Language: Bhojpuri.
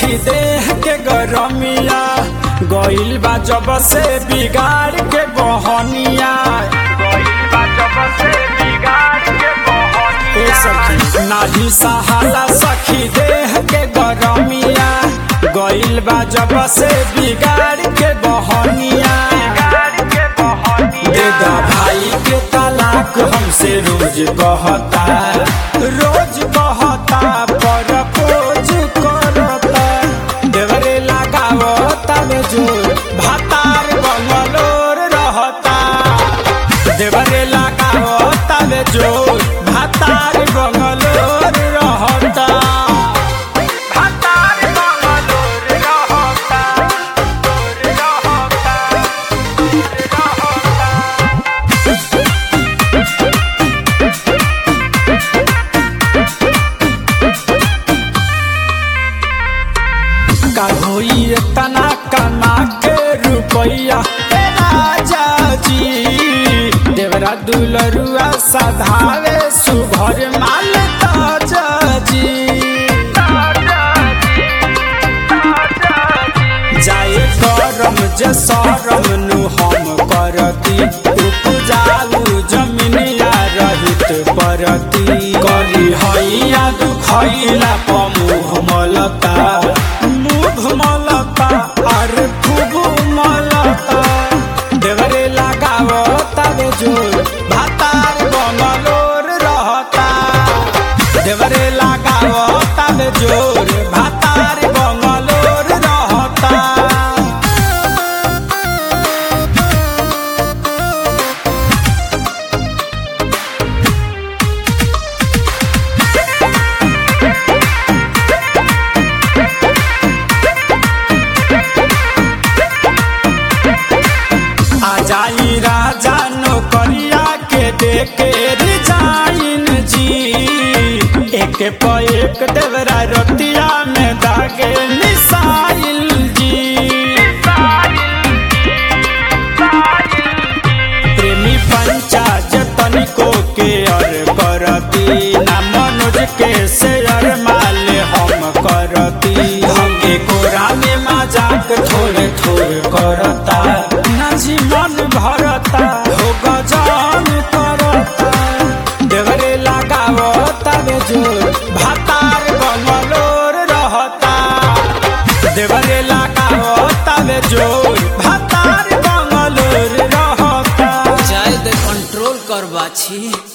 सखी देह के गरमिया गइल बा जब से बिगाड़ के बहनिया ए सखी नाही सहाला सखी देह के गरमिया गइल बा जब से बिगाड़ के बहनिया देदा भाई के तलाक हमसे रोज कहता रोज कहता पर पोज करता देवरे लगावता में जोर भातार बंगलोर रहता देवरे लगावता में जोर भातार बंगलोर रहता भातार बंगलोर रहता का होई तना कमा के रुपैया ए राजा जी देवरा दुलरुआ सधावे सुभर माल ताजा जी जाए करम जे सरम नु हम करती उपजाऊ जमीनिया रहित परती करी हैया दुखैला पमुह मलता मुख मलता और खूब मलता देवरे लगावता बे जोर भातार बंगलोर रहता देवरे लगावता बे जोर भातार बंगलोर रहता आ जाई राजा नौकरिया के देके रिजाइन जी एक प एक देवरा रतिया में दागे मिसाइल जी प्रेमी पंचाज तनिको के अर करती ना मनोज के शेयर माल हम करती हम एकोरा में मजाक थोड़े थोड़े करता ना जीवन भरता हो गजान करता देवरे लगावता बे जोर भातार बंगलोर रहता देवरे लगावता बे जोर भातार बंगलोर रहता जाए दे कंट्रोल कर बाछी